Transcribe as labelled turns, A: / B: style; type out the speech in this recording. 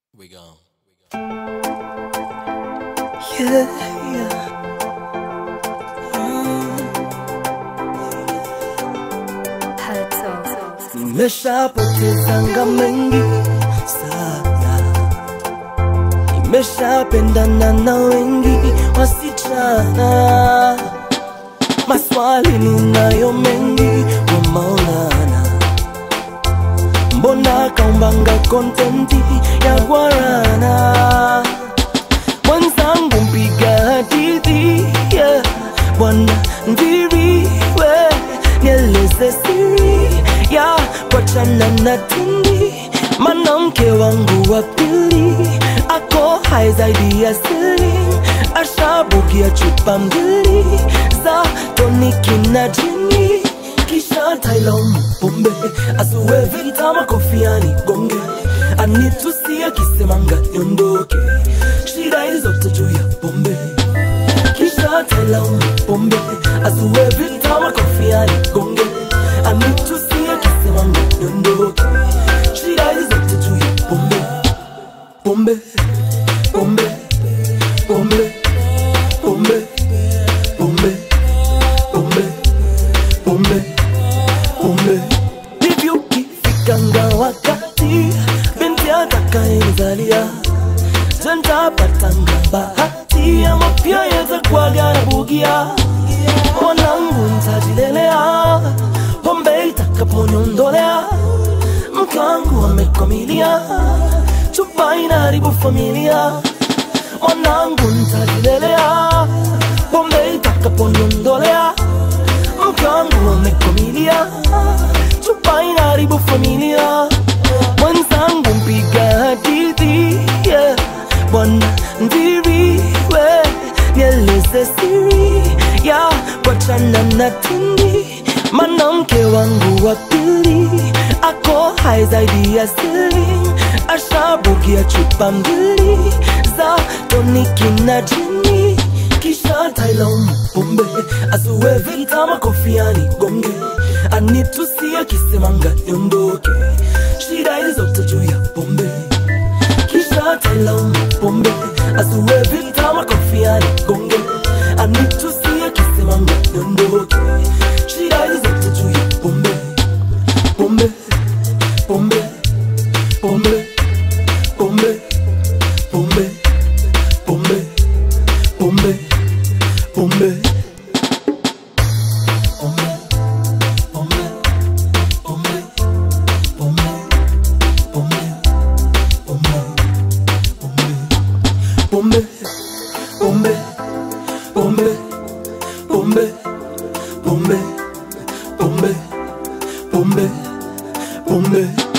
A: We gone.
B: Yeah, yeah. Nimeshapotezanga mengi sana, nimeshapendana na wengi wasichana, maswali ninayo mengi wa Maulana, mbona kaumbanga kontenti ya gwarana mwenzangu mpiga hadithi yeah. Bwana ndiriwe nieleze siri ya kuachana na tindi, mwanamke wangu wa pili ako hai zaidi ya siri, ashabukia chupa mbili za toniki na jini kisha tailaumu pombe asuwe vita makofiani gonge anitusi akisemanga niondoke shida hizote juu ya pombe kisha tailaumu pombe asuwe vita makofiani gonge anitusi akisemanga niondoke shida hizote juu ya pombe pombe pombe pombe pombe pombe pombe pombe pombe hivyo ukifikanga wakati binti atakayenizalia jentapatanga bahati ama pia yatakuwaga na bugia mwanangu ntajilelea pombe itakaponiondolea mkangu amekwamilia chupa inaharibu familia mwanangu ntajilelea pombe itakaponiondolea mke wangu amekwamilia chupa inaharibu familia mwenzangu mpiga hadithi yeah. bwana ndiriwe nieleze siri ya kuachana na tindi mwanamke wangu wa pili ako hai zaidi ya siri ashabukia chupa mbili za toniki na jini kisha tailaumu pombe asuwe vita makofiani gonge anitusi akisemanga niondoke shida hizote juu ya pombe kisha tailaumu pombe asuwe vita makofiani gonge anitusi akisemanga niondoke shida hizote juu ya pombe pombe pombe pombe pombe pombe pombe pombe pombe pombe pombe pombe pombe pombe pombe pombe pombe